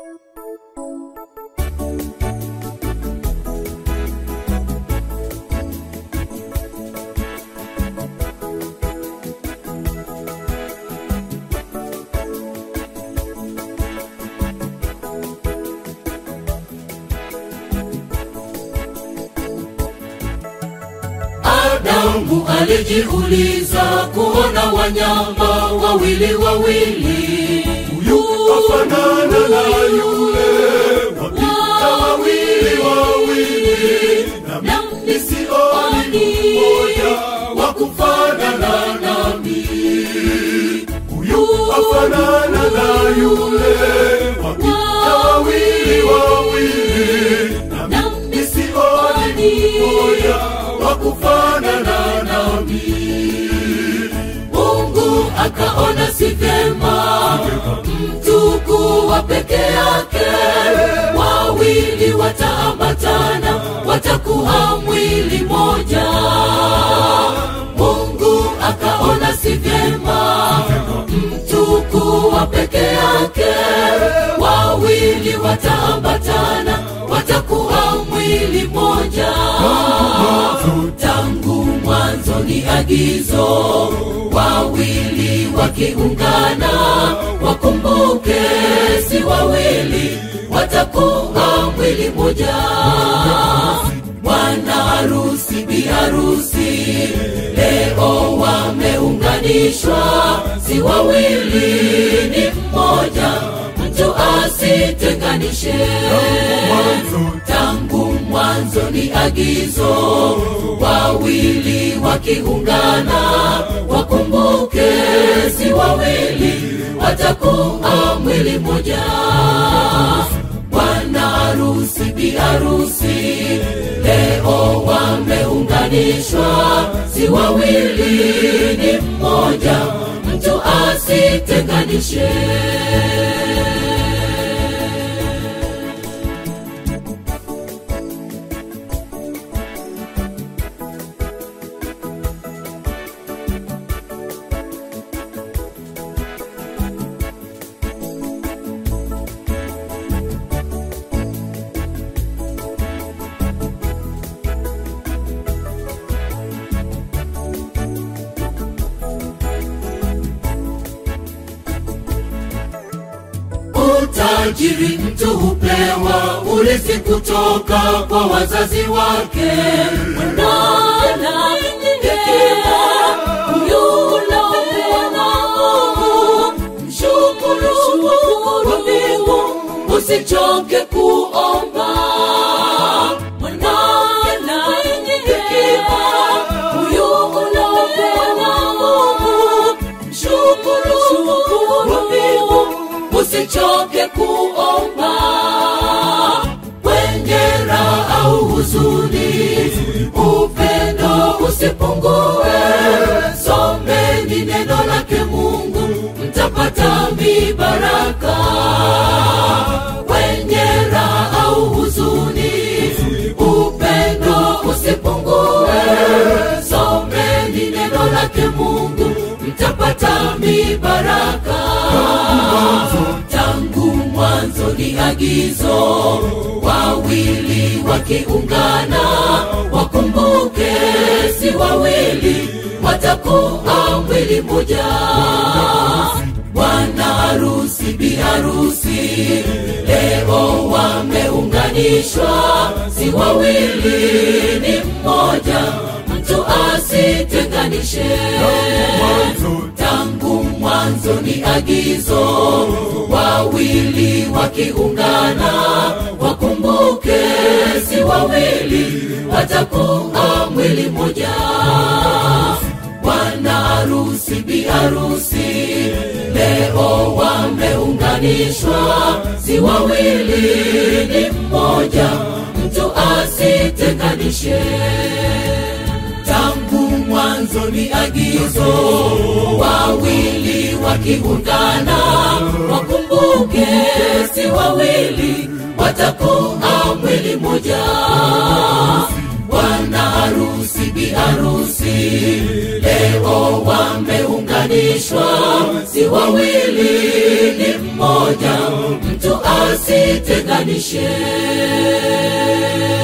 Adamu alijiuliza kuona wanyama wawili wawili, huyu afanana na yule wapita wawili wawili, nami nami sioni mmoja wa kufanana nami. Huyu afanana na yule wapita wawili wawili, nami nami sioni mmoja wa kufanana nami. Mungu akaona si vyema mtu kuwa peke yake, wawili wataambatana, watakuwa mwili moja. Mungu akaona si vyema mtu kuwa peke yake, wawili wataambatana, watakuwa mwili moja tangu mwanzo ni agizo, wawili wakiungana, wakumbuke si wawili, watakuwa mwili moja. Bwana harusi, bi harusi, leo wameunganishwa, si wawili, ni mmoja, mtu asitenganishe tangu mwanzo ni agizo, wawili wakiungana, wakumbuke si wawili, watakuwa mwili moja. Bwana harusi, bi harusi, leo wameunganishwa, si wawili, ni mmoja, mtu asitenganishe. Utajiri mtu hupewa urithi kutoka kwa wazazi wake. Mwanana hekima yule upewa na Mungu, mshukuru wa mbingu, usichoke kuomba. Mwanana hekima yule upewa na Mungu, mshukuru wa mbingu usichoke kuomba kwenye raha au huzuni, upendo usipungue. Someni neno lake Mungu, mtapata mibaraka kwenye raha au huzuni, upendo usipungue. Someni neno lake Mungu, mtapata mibaraka tangu mwanzo ni agizo, wawili wakiungana, wakumbuke si wawili, watakuwa mwili moja. Bwana harusi, bi harusi, leo wameunganishwa, si wawili, ni mmoja, mtu asitenganishe tangu mwanzo ni agizo, wawili wakiungana, wakumbuke si wawili, watakuwa mwili moja. Bwana harusi, bi harusi, leo wameunganishwa, si wawili, ni mmoja, mtu asitenganishe tangu mwanzo ni agizo, wawili wakiungana, wakumbuke si wawili, watakuwa mwili moja. Bwana harusi, bi harusi, leo wameunganishwa, si wawili, ni mmoja, mtu wasitenganishe